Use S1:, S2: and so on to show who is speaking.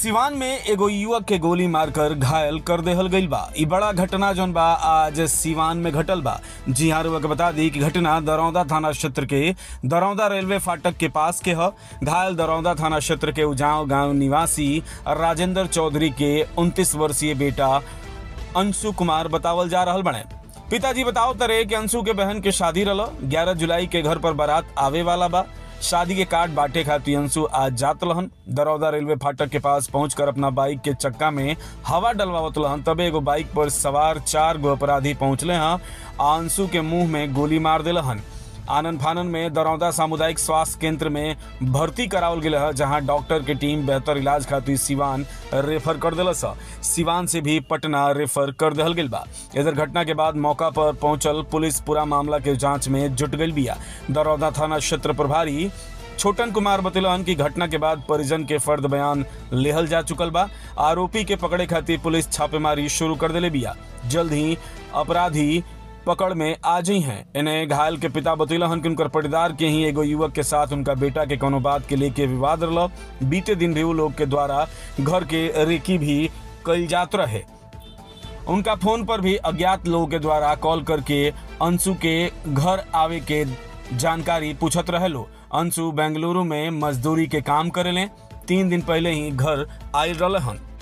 S1: सिवान में एगो युवक के गोली मारकर घायल कर देहल गईल बा ई बड़ा घटना जौन बा आज सिवान में घटल बा जी हाँ रुआ के बता दी कि घटना दरौदा थाना क्षेत्र के दरौदा रेलवे फाटक के पास के ह घायल दरौदा थाना क्षेत्र के उजाव गांव निवासी राजेंद्र चौधरी के 29 वर्षीय बेटा अंशु कुमार बतावल जा रहल बने पिताजी बताओ तरे कि अंशु के बहन के शादी रलो 11 जुलाई के घर पर बारात आवे वाला बा शादी के कार्ड बांटे खातिर अंशु आज जात रहन दरौदा रेलवे फाटक के पास पहुंचकर अपना बाइक के चक्का में हवा डलवावत रहन तबे एगो बाइक पर सवार चार गो अपराधी पहुंचले हैं आ अंशु के मुंह में गोली मार दिलहन आनंद फानन में दरौदा सामुदायिक स्वास्थ्य केंद्र में भर्ती करावल गेल है जहां डॉक्टर के टीम बेहतर इलाज खातिर सिवान रेफर कर दिलस ह। सिवान से भी पटना रेफर कर दिहल गेल बा इधर घटना के बाद मौका पर पहुंचल पुलिस पूरा मामला के जांच में जुट गई बिया दरौदा थाना क्षेत्र प्रभारी छोटन कुमार बतलन कि घटना के बाद परिजन के फर्द बयान लेहल जा चुकल बा आरोपी के पकड़े खातिर पुलिस छापेमारी शुरू कर दिले बिया जल्द ही अपराधी पकड़ में आ जी हैं इन्हें घायल के पिता बतैलन कि उनकर परिवार के ही एगो युवक के साथ उनका बेटा के कोनो बात के लेके विवाद रहा बीते दिन भी वो लोग के द्वारा घर के रेकी भी कल जात रहे उनका फोन पर भी अज्ञात लोगों के द्वारा कॉल करके अंशु के घर आवे के जानकारी पूछत रहे लो अंशु बेंगलुरु में मजदूरी के काम करेले तीन दिन पहले ही घर आयल रहन